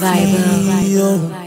Vibe.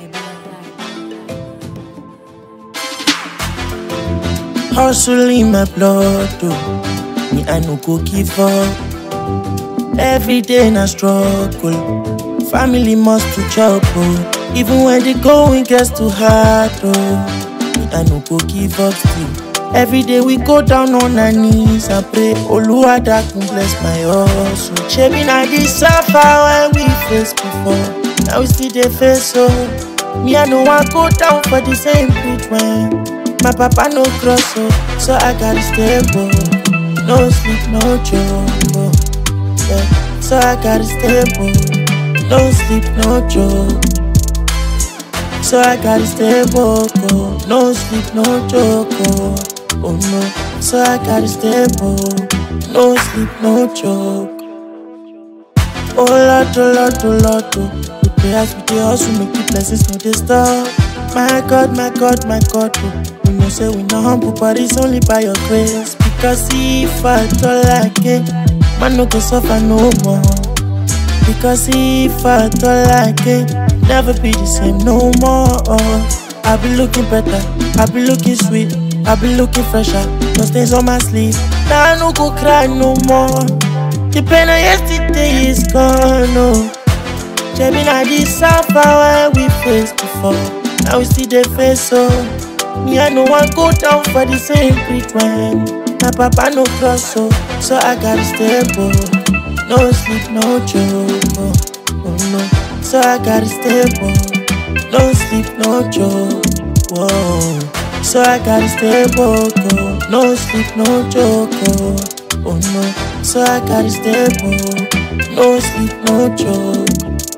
Hustle in my blood, oh. Me, I no go give up. Every day na struggle. Family must to chop, oh. Even when the going gets too hard, oh. Me, I no go give up still. Every day we go down on our knees and pray, Oluwadakun bless my hustle. Shebi na this suffer when we face before. Now we still dey face so. Me I no wan go down for the same pit when my papa no cross so, so I gotta stay bold. No sleep, no joke. oh. Yeah. So I gotta stay bold. No sleep, no joke. So I gotta stay woke, oh. No sleep, no joke, oh. Oh no. So I gotta stay woke. No sleep, no joke. Oh Lord, oh Lord, oh Lord, oh. We pray as we dey hustle, make the blessings no dey stop. My God, my God, my God, oh. We know say we no humble, but it's only by your grace. Because if I don't like it, man no go suffer no more. Because if I don't like it, never be the same no more. I be looking better, I be looking sweet, I be looking fresher. No stains on my sleeve, now I no go cry no more. The pain of yesterday is gone, oh. Shebi na this suffer when we faced before. Now we still dey face so. Me I no wan go down for the same pit when my papa no cross so. So I gotta stay bold. No sleep, no joke. Oh, oh no. So I gotta stay bold. No sleep, no joke. Whoa. So I gotta stay bold. Oh. No sleep, no joke. Oh. oh no. So I gotta stay bold. No sleep, no joke.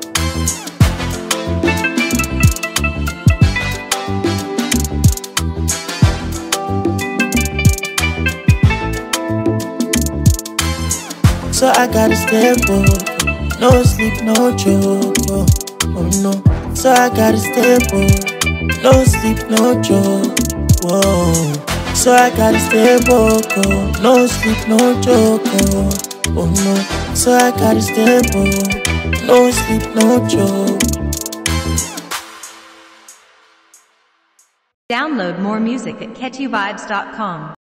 So I gotta stay bold. No sleep, no joke. Oh, oh no. So I gotta stay bold. No sleep, no joke. Whoa. So I gotta stay bold. Oh, no sleep, no joke. Oh, oh no. So I gotta stay bold. No sleep, no joke. Download more music at catchyvibes.com.